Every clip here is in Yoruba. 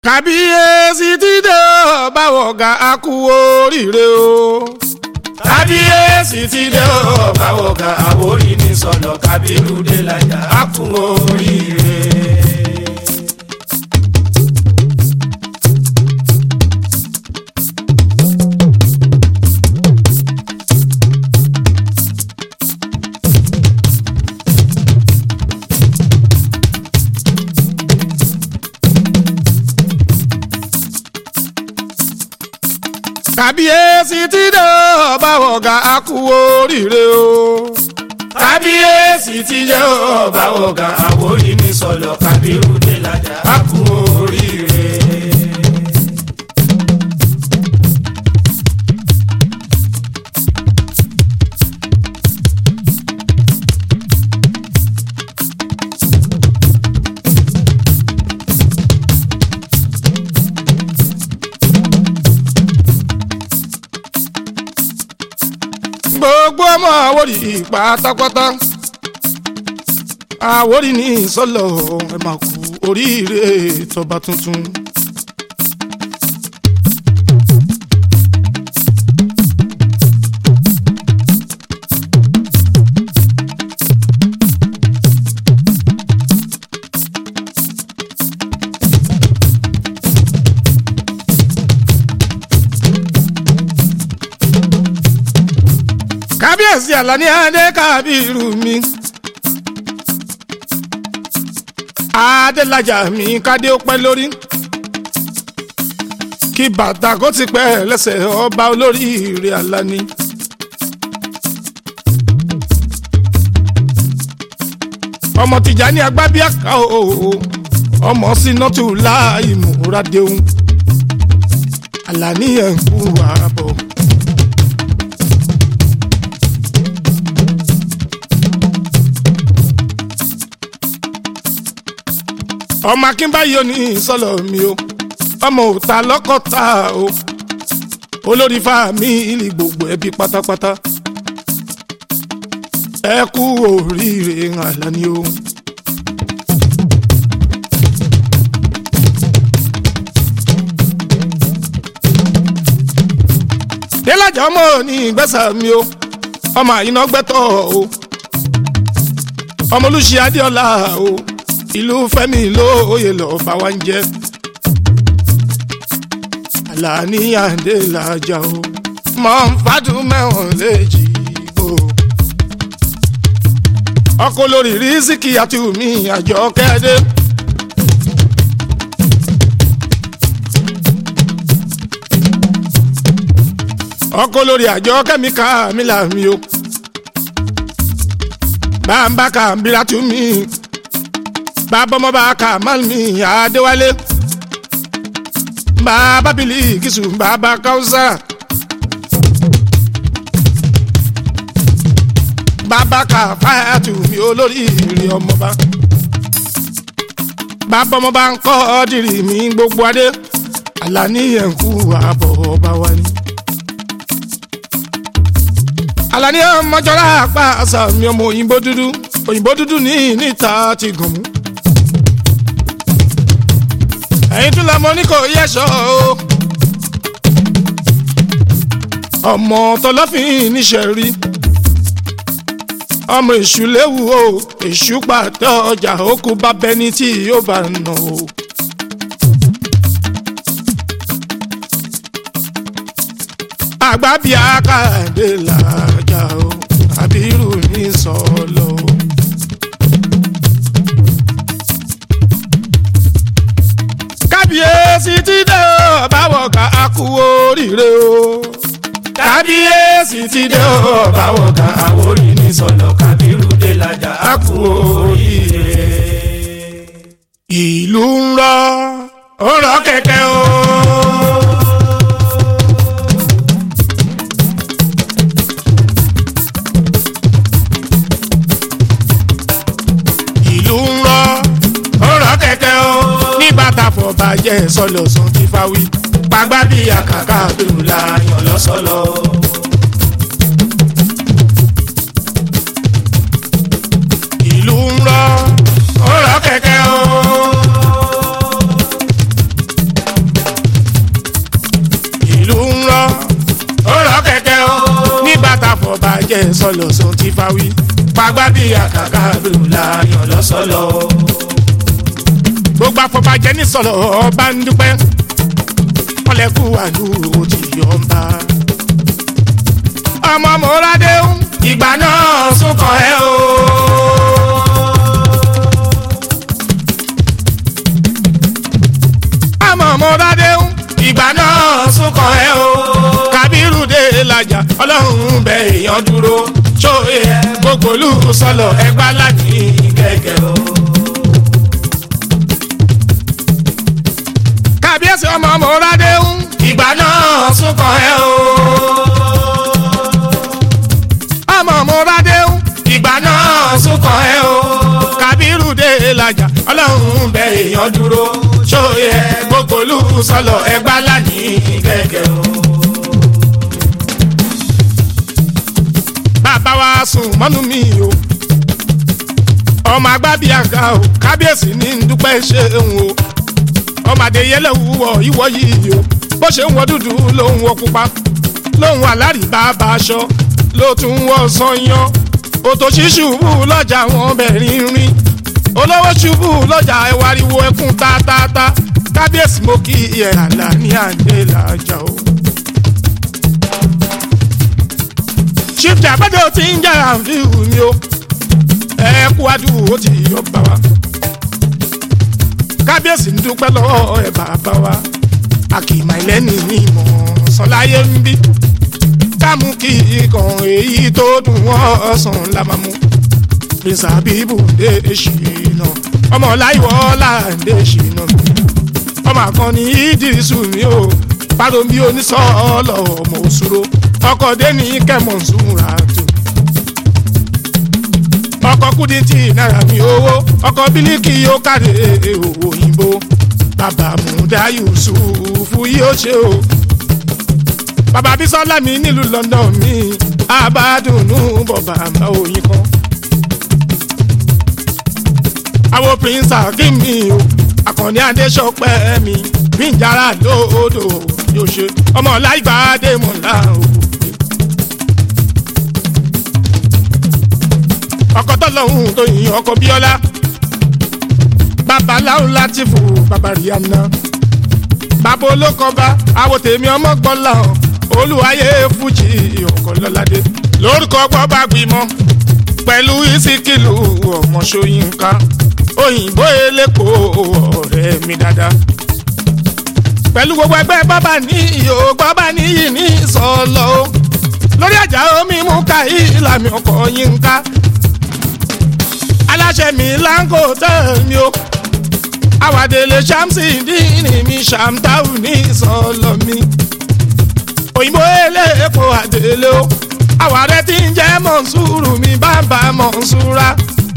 kàbíyèsí ti dé o báwo ga a kú oríire o. kábíyèsí ti dé o báwo ga àwòrí ní sọlọ kábírú dé lájà á kún oríire. kàbíyèsí ti dé o báwo ga a kú oríire o. kábíyèsí ti dé o báwo ga àwòrí ní sọlọ kábírú dé lájà á kún oríire. gbogbo ọmọ àwòrì pátápátá àwòrì ní sọlọ ẹ máa kú oríire tọba tuntun. kábíyèsí àlàní adé kábírù mi. adélájà mi kádé ó pẹ́ lórí. kí bàtà kó ti pẹ́ lẹ́sẹ̀ ọba olóríire àlàní. ọmọ Tìjàní agbábíàká o ọmọ sínátù láì múradéhùn àlàní ẹ̀ ń kú àbọ̀. ọmọ akínbáyé ní sọlọ mi o ọmọ òta lọkọta o olórí fámìlì gbogbo ẹbí pátápátá ẹ kú oríire Àlàní o. délájà ọmọ ní ìgbésà mi o ọmọ àyínà gbẹtọ o ọmọ olùṣí adéọlá o ìlú fẹ́mi lóye lọ́ọ́ bá wa ń jẹ́ Àlàní Adélájà o mọ̀ ń fàdùn mẹ́wọ̀n léjì gbò. ọkọ̀ lórí rísíkì àti omi àjọ kẹ́dẹ́. ọkọ̀ lórí àjọ kẹ́míkà mi là mí o. bá ń bá kà ń bíra tún mí bàbá ọmọ bá ka malmi adéwálé bàbá bìlì kìsù bàbá káwùsà bàbá ka fáyàtù mi olórí ìrìn ọmọba bàbá ọmọ bá ń kọ́ ọ́dìrì mi gbogbo adé Àlàní ẹ̀ǹkú àbọ̀ ọba wa ni. Àlàní ọmọjọ́lá apá àṣà mi ọmọ òyìnbó dúdú òyìnbó dúdú ní níta ti gùn mú ẹ̀yin tún lọ́mọ ní kò yẹ̀ṣọ́ o. ọmọ tọlọ́fin níṣẹ́ rí ọmọ èṣù léwu o èṣù pàtẹ ọjà òkú bá bẹni tí yóò bá nà o. àgbà bíi akáàdé làjà o àbírù ní sọlọ o. kábíyèsí ti dé o báwo ká a kú oríire o. kábíyèsí ti dé o báwo ga àwòrí ní sọlọ kábírú dé lájà á kún oríire. ìlú ń rọ ó rọ kẹ̀kẹ́ o. ìlú ń rọ ó rọ kẹ̀kẹ́ o. ní bàtà fọbàjẹ́ sọlọ̀sán ti fáwí. pàgbà bí àkàkà bẹ̀rù la yàn lọ́sọ̀lọ́. ìlú ń rọ ó rọ kẹ̀kẹ́ o. bàjẹ́ sọlọ sọ ti fa wí. pàgbà bí àkàkà ló láyọ̀ lọ́sọ̀lọ́. gbogbo afọbajẹ ní sọlọ ọba ń dúpẹ́ ọlẹ́kù àlù ti yọ̀ ń bá. ọmọ mọ́ládé ń ìgbà náà súnkàn ẹ́ o. ọmọ mọ́ládé ń ìgbà náà súnkàn ẹ́ o. kábírù dé làjà ọlọ́run bẹ èèyàn dúró ṣóye ẹ gbogbo olú sọlọ ẹgbàá láti gẹ́gẹ́ o. kábíyèsí ọmọ mọ́ládé ń ìgbà náà súnkàn ẹ́ o. ọmọ mọ́ládé ń ìgbà náà súnkàn ẹ́ o. kábírù dé làjà ọlọ́run bẹ èèyàn èèyàn dúró ṣóye ẹ gbogbo olú sọlọ ẹgbàá láti gẹ́gẹ́ o. bàbá wa sùn mọ́nú mi o ọmọ agbábíàga o kábíyèsí ní dúpẹ́ ṣeun o ọmọ adéyẹlẹ wúwọ ìwọ yìí o bó ṣe ń wọ dúdú ló ń wọ pupa ló ń wọ alárìbá bá aṣọ ló tún wọ sọyán òtò ṣíṣubú lọ́jà wọn bẹ̀rin rin olówó ṣubú lọ́jà ẹwàriwo ẹkún tátátá kábíyèsí mo kí ẹ àlà ní àdéhàjà o. chief jabade o ti ń jẹ́ àǹfíìhù mi o ẹ kú adúgbò ó ti yọ bá wa kábíyèsí ń dúpẹ́ lọ́wọ́ ẹ bàbá wa àkìmọ̀ ìlẹ́ni ní ìmọ̀ sọláyé ń bí kámú kí ikàn èyí tó dùn wọ́n sàn lámàmú prince abibu dé ṣìnà ọmọ láìwọ́ láǹdé ṣìnà ọmọ àkànní ìdírísù mi o pàrọ̀mí onísọ̀ọ́lọ̀ ọmọ òṣùrò ọkọ̀ dẹ́ni kẹ́mọ̀ nsúra tó ọkọ̀ kúdìtì náírà mi owó ọkọ̀ bílíkì yóò káre owó òyìnbó bàbá múdà yusufu yóò ṣe o bàbá bísọ́lá mi nílùú london mi àbádùnú bọ̀bà àmà òyìn kan àwọn prince akim mi o àkànní adéṣọpẹ́ mi bíjàrá lóòdò yóò ṣe ọmọ láìgbàdé mọ̀lá òkú. ọkọ tọlọhún tó yin ọkọ bíọ́lá babaláwo látìfù bàbá ríàna bàbá olókọba àwọn tèmi ọmọ gbọ́lá olùwàyè fújì ọkọ lọ́ládé lórúkọ gbọ́ba gbìmọ̀ pẹ̀lú ìsìkìlù ọmọ ṣóyínká òyìnbó elépo ọ̀rẹ́ mi dáadáa pẹ̀lú gbogbo ẹgbẹ́ bábà ní ìyó bábà níyì ní ìsọ̀lọ́ lórí àjà omi mú ká ìlàmì ọkọ̀ yínká aláṣẹ mi láńkò tẹ̀mí o àwàdélé ṣàmsì dínì mi ṣàmtáwù ní ìsọ̀lọ́ mi òyìnbó elépo àdélé o àwàrẹ tí ń jẹ́ mọ̀nsúrù mi bàbá mọ̀nsúra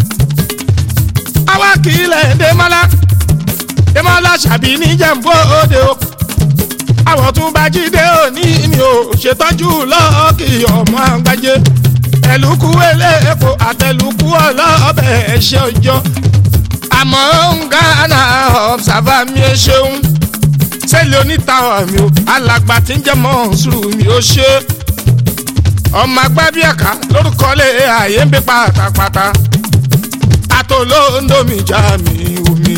àwa kìlẹ̀ dèmọ́lá dèmọ́lá ṣàbí níjẹ̀mbó òde o àwọ̀ tún bá jíde òní mi ò ṣètọ́jú lọ́ọ̀kì ọmọ àgbájé ẹ̀lùkù eléèpo àtẹ̀lùkù ọlọ́ọ̀bẹ ẹ̀ṣẹ̀ ọjọ́ àmọ́ ń gánà ọ̀bùsàbà mi ẹ ṣeun sẹ́lẹ̀ onítàwọ̀ mi ò alàgbà tí ń jẹ́ mọ̀nsúrù mi ò ṣe ọmọ agbábíàká lórúkọ lé ààyè ń bí pátápátá atolóńdómi já mi omi.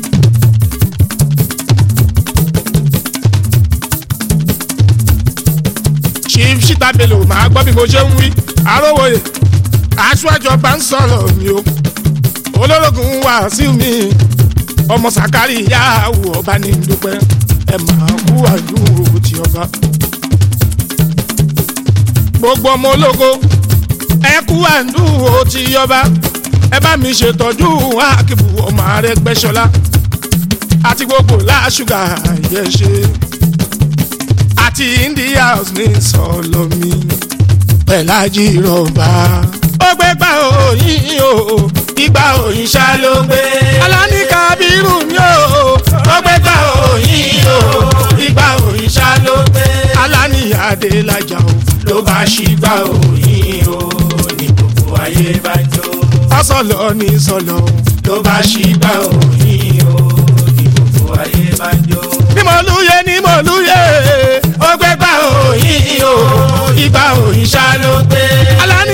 chief shita bello máa gbọ́ bí mo ṣe ń wí arówóye aṣáájọba ń sọ̀rọ̀ mi o olórogún wá sí mi ọmọ sàkárì yahoo ọba ní dúpẹ́ ẹ máa kú àdúró tí ọba gbogbo ọmọ ológo ẹ kú àdúró tí ọba ẹ bá mi ṣètọ́jú àkìbù ọmọ Arẹ́gbẹ́ṣọlá àti gbogbo láṣùgà yẹ ṣe àti india ní sọlọmi pẹ̀lájì rọ̀bà. ó gbé gbà òyìn o ìgbà òyìn ṣá ló gbé. alani kabiru mi o ó gbé gbà òyìn o ìgbà òyìn ṣá ló gbé. alani adélájà o ló bá ṣì gbà òyìn o ní gbogbo ayé bá jó. ọsọlọ ní sọlọ. ló bá ṣì gbà òyìn o ní gbogbo ayé bá jó. ní mo lúyẹ ní mo lúyẹ ó gbé gbà òyìn o ìgbà òyìn ṣá ló gbé. alani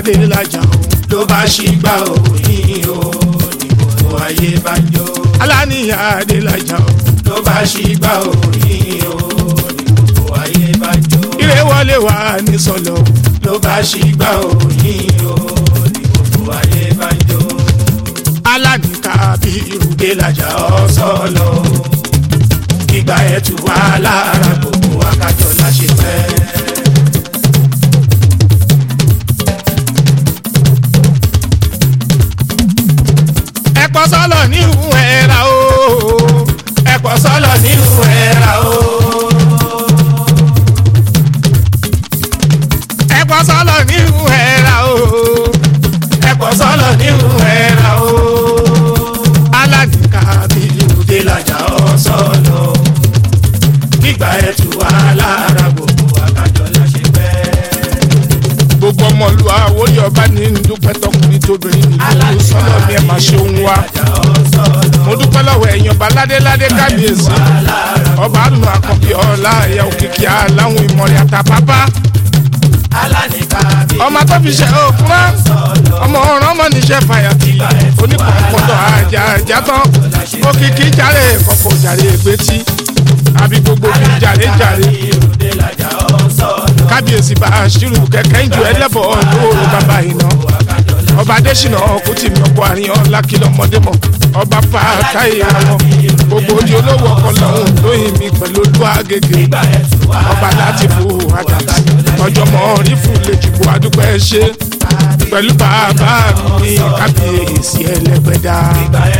adélájà o ló bá ṣì gbà òyìn o ní gbogbo ayé bá ń jó. aláníyàn adélájà o ló bá ṣì gbà òyìn o ní gbogbo ayé bá ń jó. ire wọlé wà ní sọlọ ló bá ṣì gbà òyìn o ní gbogbo ayé bá ń jó. aláníkà bírù Adélájà ọ̀sọ́lọ̀ ìgbà ẹ̀ tù wá lára gbogbo akájọ láṣẹ pẹ́. ẹ̀pọ̀ sọ́lọ̀ ní ìhùn ẹ̀ra o ẹ̀pọ̀ sọ́lọ̀ nínú ẹ̀ra o. ẹ̀pọ̀ sọ́lọ̀ ní ìhùn ẹ̀ra o ẹ̀pọ̀ sọ́lọ̀ nínú ẹ̀ra o. aláníkà bírù Adélájà ọ̀sọ́lọ̀ ìgbà ẹ̀ tù wá lára gbogbo akájọ láṣẹ pẹ́. gbogbo ọmọlú àwòrán ọba ní dúpẹ́ tọkùnrin tóbìnrin nílùú sọ́lọ̀ ní ẹ̀ máa ṣe òun wa mo dúpẹ́ lọ́wọ́ ẹ̀yàn ọba ládéládé kábíyèsí ọba àdùnnú àkànbí ọ̀la ẹ̀yà òkìkí aláwọn ìmọ̀ràn àtàpápá ọmọ tó fi ṣe òkúrá ọmọ ọ̀ràn ọmọ níṣẹ́ fàyàtì onípọ̀npọ̀dọ̀ àjà àjà tán òkìkí jàre kọ̀kọ̀ jàre gbẹ́tì àbí gbogbo fi jàre jàre kábíyèsí bá a ṣírù kẹ̀kẹ́ ìjọ ẹlẹ́bọ̀ lóòrò bàbá iná ọba adésínà kùtì mi ọkọ àríyàn lákìlọ ọmọdé mọ ọba fàtáyé àwọn gbogbo ojú olówó ọkọ lọhùn lóyìn mi pẹ̀lú olú àgègè ọba láti fò àdàtì ọjọ́ mọ rí fún lẹjìbò adúpẹ́ ṣe pẹ̀lú bàbá mi kábíyèsí ẹlẹ́gbẹ̀dá.